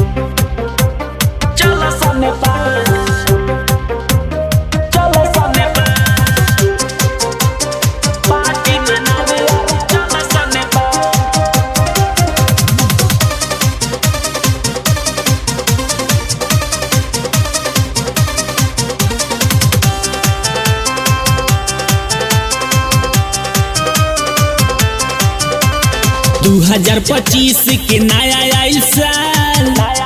चलो सा नेपाल चलो सा नेपाल पार्टी मनावे चलो सा नेपाल दू हजार पच्चीस के नया आइल साल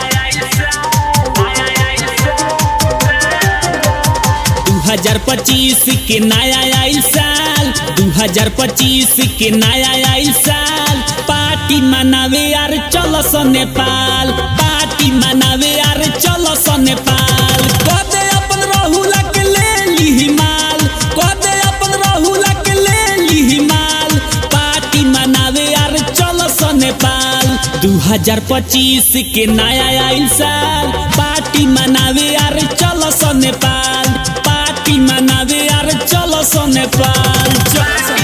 दू हजार पच्चीस के नया आइल साल दू हजार पच्चीस के नया आइल साल पार्टी मनावे यार चलो स नेपाल पार्टी मनावे यार चलो स नेपाल कदे अपन रहुला के ले ली माल कदे अपन रहुला के ले ली माल पार्टी मनावे यार चलो स नेपाल दू हजार पच्चीस के नया आइल साल पार्टी मनावे यार चलो स नेपाल पार्टी मनावे यार चलो स नेपाल चलो स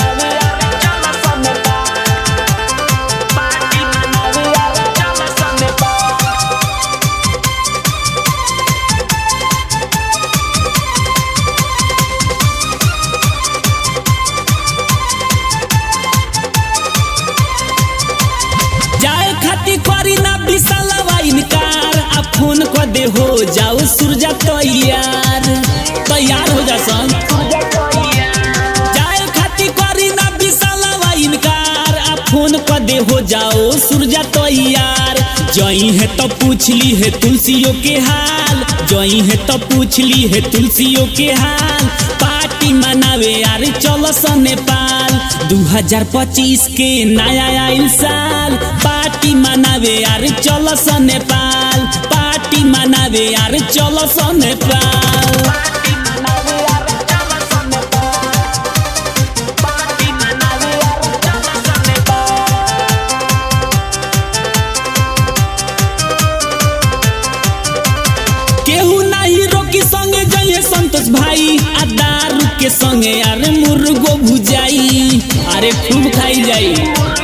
जाए खाती करी ना विशाल इनकार आ फोन कर दे हो जाओ सूरजा तैयार तैयार हो जा सन जाए खाती करी ना विशाल इनकार आ फोन कर दे हो जाओ सूरजा तैयार जई है तो पूछ ली है तुलसियों के हाल जई है तो पूछ ली है तुलसियों के हाल पार्टी मनावे यार चलो स नेपाल 2025 के नया आइल साल पार्टी मनावे यार चलो स नेपाल पार्टी मनावे यार चलो स नेपाल केहू नाही रोकी संगे जइए संतोष भाई आ दारू के संगे अरे मुर्गो भुजाई अरे खूब खाई जाई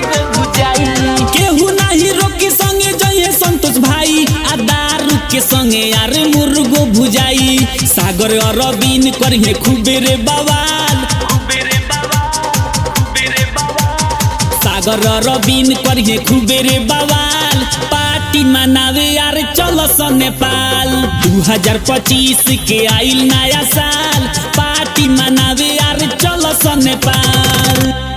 केहू नाही रोकी संगे जइए संतोष भाई आ दारू के संगे अरे मुर्गो भुजाई सागर अरबीन करिए खूबे रे बवाल सागर रबीन करिए खूबे रे बवाल पार्टी मनावे यार चलो स नेपाल 2025 के आइल नया साल पार्टी मनावे यार चलो स नेपाल